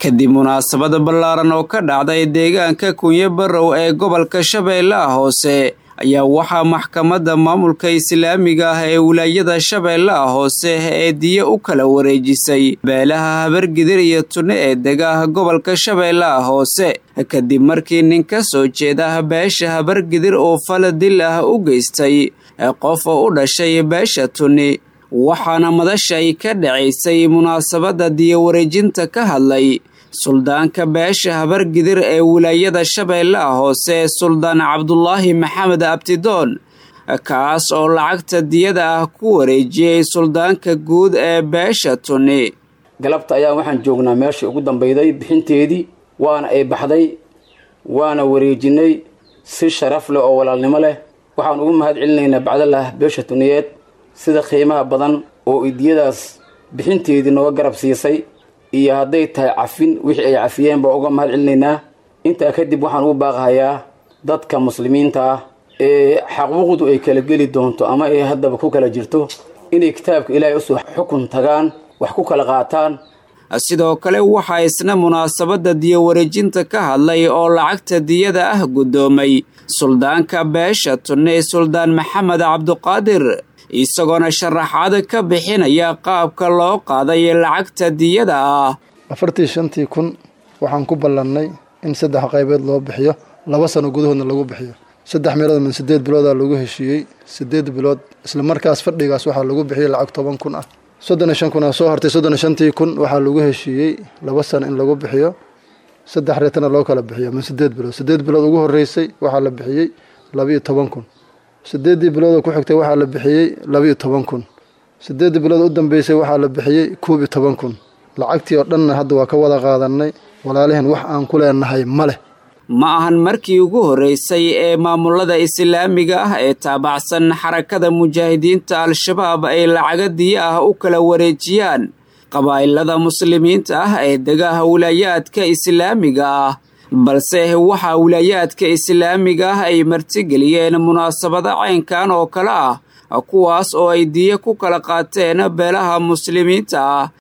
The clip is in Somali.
kadib munaasabada ballaaran oo ka dhacday deegaanka kunyo barrow ee gobolka shabeellaha hoose ayaa waxaa maxkamadda maamulka islaamiga ah ee wilaayada shabeellaha hoose ee diye u kala wareejisay beelaha habargidir iyo tunne ee degaah gobolka shabeellaha hoose kadib markii nin ka soo jeeda beesha habargidir oo faladil ah u geystay qof oo u dhashay beesha tunni waxaana madashay ka dhacaysay munaasabadda diyawareejinta ka hadlay suldaanka beesha habargidir ee wilaayada shabeellaha hoose suldaan cabdulaahi maxamed abtidoon kaas oo lacagta diyada ah ku wareejiyey suldaanka guud ee beesha tunni galabta ayaa waxaan joognaa meeshii ugu dambayday bixinteedii waana ay baxday waana wareejinay si sharaf leh oo walaalnimo leh waxaan ugu mahad celinaynaa bacdalah beesha tuniyeed sida qiimaha badan oo idiyadaas bixinteedii nooga garab siisay iyo hadday tahay cafin wixii ay cafiyeen baa uga mahad celinaynaa intaa kadib waxaan ugu baaqahayaa dadka muslimiinta ah ee xaquuqdu ay kala geli doonto ama ay haddaba ku kala jirto inay kitaabka ilaahay usoo xukun tagaan wax ku kala qaataan sidoo kale waxaa isna munaasabadda diyawareejinta ka hadlay oo lacagta diyada ah guddoomay suldaanka beesha tunne suldaan maxamed cabduqaadir isagoona sharaxaad ka bixinaya qaabka loo qaaday lacagta diyada ah afartii shantii kun waxaan ku ballannay in saddex qaybeed loo bixiyo laba sano gudahoodna lagu bixiyo saddex meelood min siddeed biloodaa lagu heshiiyey siddeed bilood isla markaas fadhigaas waxaa lagu bixiyey lacag toban kun ah soddon iyo shan kun aa soo hartay soddon iyo shantii kun waxaa lagu heshiiyey laba sano in lagu bixiyo saddex reetana loo kala bixiyo min siddeed bilood siddeed bilood ugu horreysay waxaa la bixiyey laba-iyo toban kun siddeeddii biloodoo ku xigtay waxaa la bixiyey laba-iyo toban kun siddeeddii bilood u dambeysay waxaa la bixiyey koob iyo toban kun lacagtii oo dhanna hadda waa ka wada qaadannay walaalihin wax aan ku leenahay ma leh ma ahan markii ugu horreysay ee maamulada islaamiga ah ee taabacsan xarakada mujaahidiinta al-shabaab ay lacaga diya ah u kala wareejiyaan qabaa'ilada muslimiinta ah ee degaha wilaayaadka islaamiga ah balse waxaa wilaayaadka islaamiga ah ay martigeliyeen munaasabada caynkan oo kale ah kuwaas oo ay diya ku kala qaateen beelaha muslimiinta ah